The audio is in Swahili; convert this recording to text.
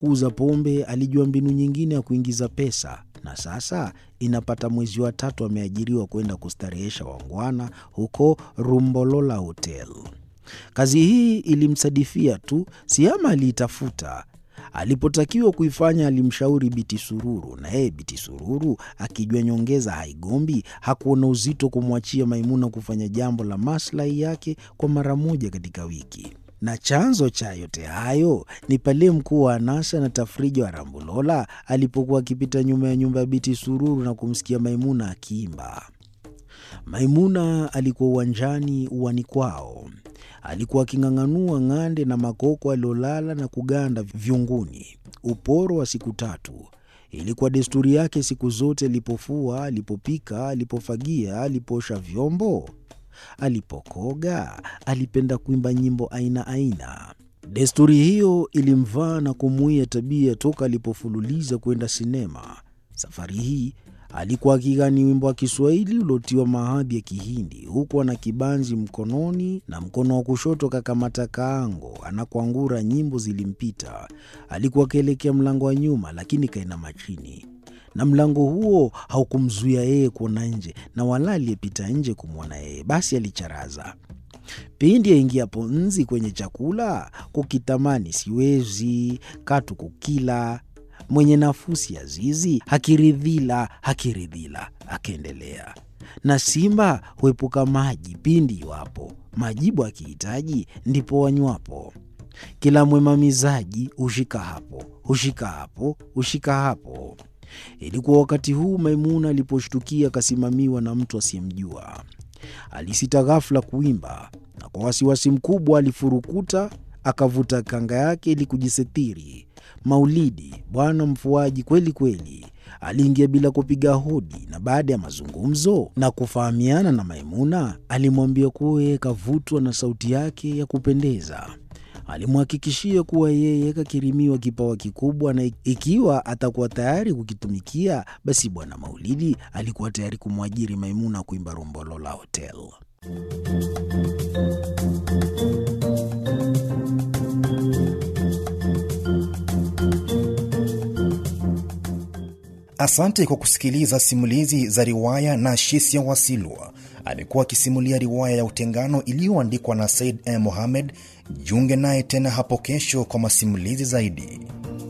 kuuza pombe, alijua mbinu nyingine ya kuingiza pesa, na sasa inapata mwezi wa tatu ameajiriwa kwenda kustarehesha wangwana huko Rumbolola Hotel. Kazi hii ilimsadifia tu, Siama aliitafuta. Alipotakiwa kuifanya alimshauri Biti Sururu, na yeye Biti Sururu akijua nyongeza haigombi, hakuona uzito kumwachia Maimuna kufanya jambo la maslahi yake kwa mara moja katika wiki. Na chanzo cha yote hayo ni pale mkuu wa anasa na tafrija wa Rambulola alipokuwa akipita nyuma ya nyumba ya Biti Sururu na kumsikia Maimuna akiimba. Maimuna alikuwa uwanjani uwani kwao. Alikuwa aking'ang'anua ng'ande na makoko aliolala na kuganda vyunguni. Uporo wa siku tatu. Ilikuwa desturi yake siku zote, alipofua, alipopika, alipofagia, alipoosha vyombo, alipokoga, alipenda kuimba nyimbo aina aina. Desturi hiyo ilimvaa na kumuia tabia toka alipofululiza kwenda sinema. Safari hii alikuwa akigani wimbo wa Kiswahili uliotiwa mahadhi ya Kihindi, huku ana kibanzi mkononi na mkono wa kushoto kakamata kaango, anakwangura. Nyimbo zilimpita. Alikuwa akielekea mlango wa nyuma, lakini kainama chini, na mlango huo haukumzuia yeye kuona nje, na wala aliyepita nje kumwona yeye. Basi alicharaza pindi aingiapo nzi kwenye chakula, kukitamani siwezi katu kukila mwenye nafusi ya zizi hakiridhila hakiridhila. Akaendelea na simba huepuka maji pindi iwapo majibu akihitaji ndipo wanywapo. Kila mwemamizaji hushika hapo hushika hapo hushika hapo. Ilikuwa wakati huu Maimuna aliposhtukia akasimamiwa na mtu asiyemjua. Alisita ghafula kuimba, na kwa wasiwasi mkubwa alifurukuta akavuta kanga yake ili kujisitiri. Maulidi, bwana mfuaji kweli kweli, aliingia bila kupiga hodi, na baada ya mazungumzo na kufahamiana na Maimuna, alimwambia kuwa yeye kavutwa na sauti yake ya kupendeza. Alimhakikishia kuwa yeye kakirimiwa kipawa kikubwa, na ikiwa atakuwa tayari kukitumikia, basi bwana Maulidi alikuwa tayari kumwajiri Maimuna kuimba Rumbolola Hotel. Asante kwa kusikiliza simulizi za riwaya na Shisia Wasilwa. Amekuwa akisimulia riwaya ya Utengano iliyoandikwa na Said M. Mohamed. Jiunge naye tena hapo kesho kwa masimulizi zaidi.